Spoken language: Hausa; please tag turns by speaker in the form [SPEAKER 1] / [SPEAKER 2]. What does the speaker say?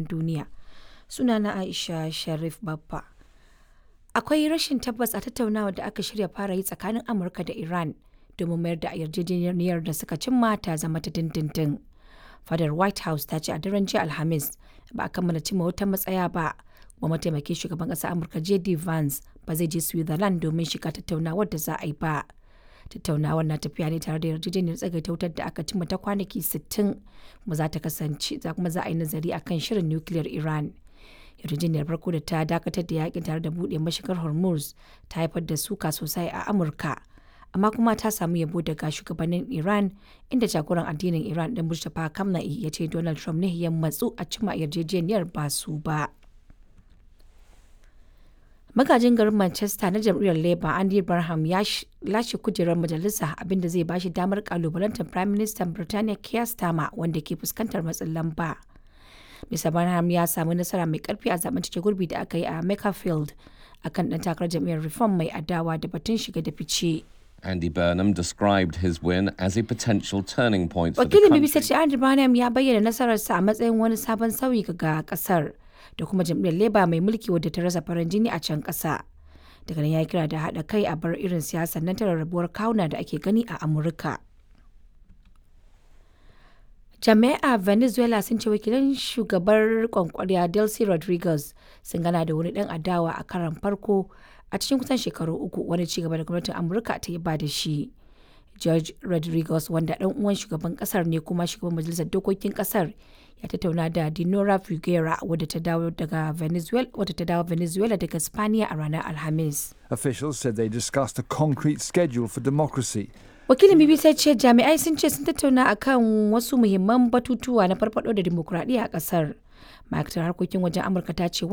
[SPEAKER 1] labaran duniya. Sunana Aisha Sharif Babba. Akwai rashin tabbas a tattaunawa da aka shirya fara yi tsakanin Amurka da Iran domin mayar da yarjejeniyar da suka cimma ta zama ta dindindin. Fadar White House ta ce a daren jiya Alhamis ba a kammala cimma wata matsaya ba. Kuma mataimakin shugaban ƙasar Amurka J.D. Vance ba zai je Switzerland domin shiga tattaunawar da za a yi ba. Tattaunawar na tafiya ne tare da yarjejeniyar tsagaita wutar da aka cimma ta kwanaki 60 kuma za ta kasance za kuma za a yi nazari akan shirin nukiliyar Iran. yarjejeniyar farko da ta dakatar da yakin tare da buɗe mashigar hormuz ta haifar da suka sosai a amurka amma kuma ta samu yabo daga shugabannin iran inda jagoran addinin iran din mustapha kamna'i ya ce donald trump ne ya matsu a cimma yarjejeniyar ba su ba magajin garin manchester na jam'iyyar labour andy barham ya lashe kujerar majalisa abinda zai bashi damar kalubalantar prime minister birtaniya keir starmer wanda ke fuskantar matsin lamba Mr. Barnham ya samu nasara mai karfi a zaben cike gurbi da aka yi a Makerfield akan ɗan takarar jam'iyyar Reform mai adawa da batun shiga da fice.
[SPEAKER 2] Andy Burnham described his win as a potential turning point for the
[SPEAKER 1] Wakilin
[SPEAKER 2] country.
[SPEAKER 1] BBC ce Andy Barnham ya bayyana nasararsa a matsayin wani sabon sauyi ga kasar da kuma jam'iyyar Labour mai mulki wadda ta rasa farin jini a can ƙasa. Daga nan ya kira da haɗa kai a bar irin siyasar nan ta rarrabuwar kawuna da ake gani a Amurka. jami'a venezuela sun ce wakilan shugabar kwankwariya delcy rodriguez sun gana da wani dan adawa a karan farko a cikin kusan shekaru uku wani cigaba da gwamnatin amurka ta yi ba da shi george rodriguez wanda dan uwan shugaban kasar ne kuma shugaban majalisar dokokin kasar ya tattauna da dinora figuera wadda ta dawo daga venezuela wadda ta dawo venezuela daga spaniya a ranar alhamis
[SPEAKER 3] Officials said they discussed a concrete schedule for democracy
[SPEAKER 1] wakilin bbc ce jami'ai sun ce sun tattauna akan wasu muhimman batutuwa na farfado da dimokuraɗiyya a ƙasar ma'aikatar harkokin wajen amurka ta ce